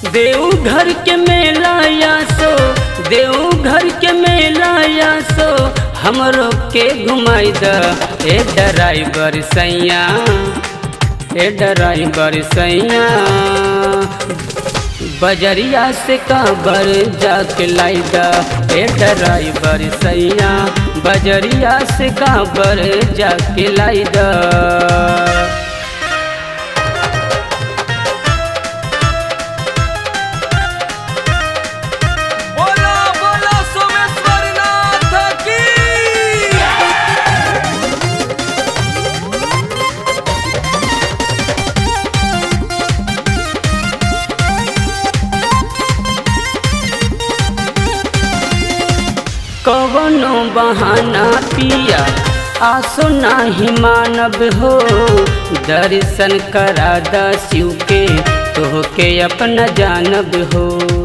देवघर के मेला या सो देवघर के मेला या सो हमरो के घुमाई द ए ड्राइवर सैया ए ड्राइवर सैया बजरिया से काबर जाके लाई द ए ड्राइवर सैया बजरिया से काबर जाके लाई द बोला बोला सोमेश्वर नाथ की कवनो बहाना पिया आसो नाही मानब हो दर्शन करा द शिव के तोहके अपना जानब हो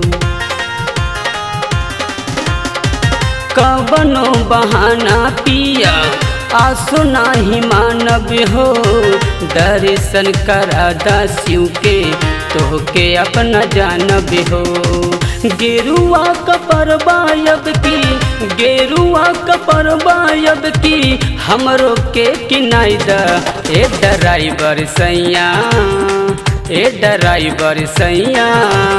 कवनो बहाना पिया आसो नाही मानब हो दर्शन करा द शिव के तोहके अपना जानब हो गेरुआ कपर बायब की गेरुआ कपर बायब की हमरो के किनाई द ए ड्राइवर सैया ए ड्राइवर सैया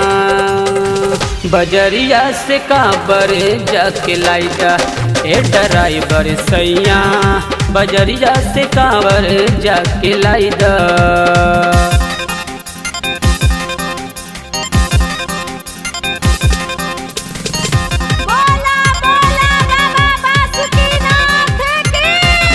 बजरिया से काबर जाके लाई द ए ड्राइवर सैया बजरिया से काबर जाके लाई द बोला बोला बाबा बासुकीनाथ की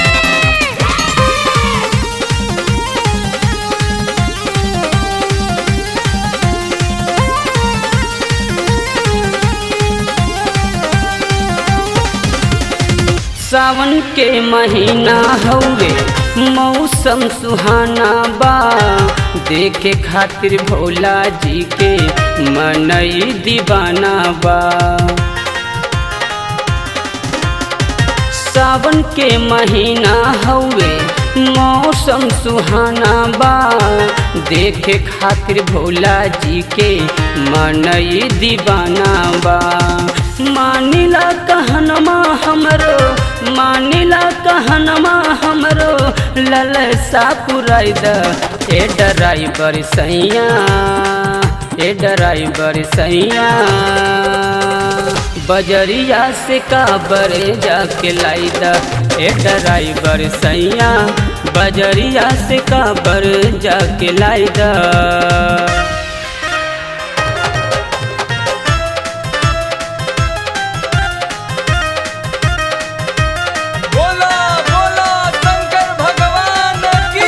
सावन के महीना हौवे मौसम सुहाना बा देखे खातिर भोला जी के मनई दीवाना बा सावन के महीना हौवे मौसम सुहाना बा देखे खातिर भोला जी के मनई दीवाना बा मानिला कहनमा हमरो मानिला कहनमा हमरो ललसा पुराई द ए ड्राइवर सैया ए ड्राइवर सैया बजरिया से काबर जाके लाई द ए ड्राइवर सैया बजरिया से काबर जाके लाई द बोला बोला शंकर भगवान की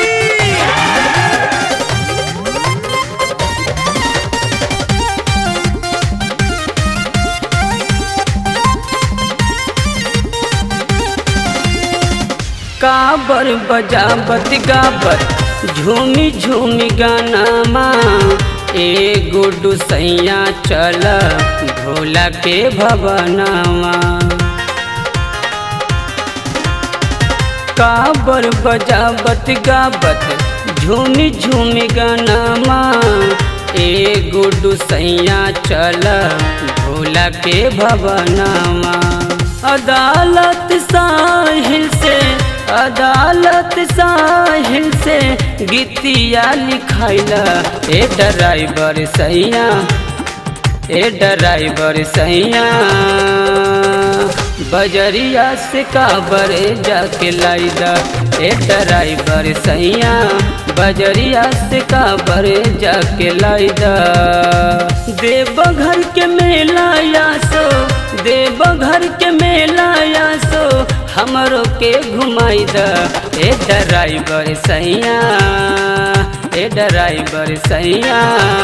काबर बजाबत गाबत झूमी झूमी गाना माँ ए गुड्डू सैया चल भोला के भवनावा काबर बजाबत गाबत झूमी झूमी गाना माँ ए गुड्डू सैया चल भोला के भवनावा अदालत साहिल से अदालत साहिल से गीतिया लिखाइला ए ड्राइवर सैया ए ड्राइवर सैया बजरिया से काबर जाके लाई द ए ड्राइवर सैया बजरिया से काबर जाके लाई द देवघर के मेला या सो देवघर के मेला या सो हमरो के घुमाई द ए ड्राइवर सैया ए ड्राइवर सैया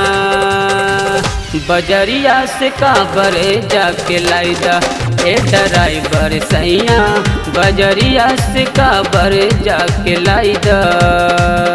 बजरिया से काबर जाके लाई द ए ड्राइवर सैया बजरिया से काबर जाके लाई द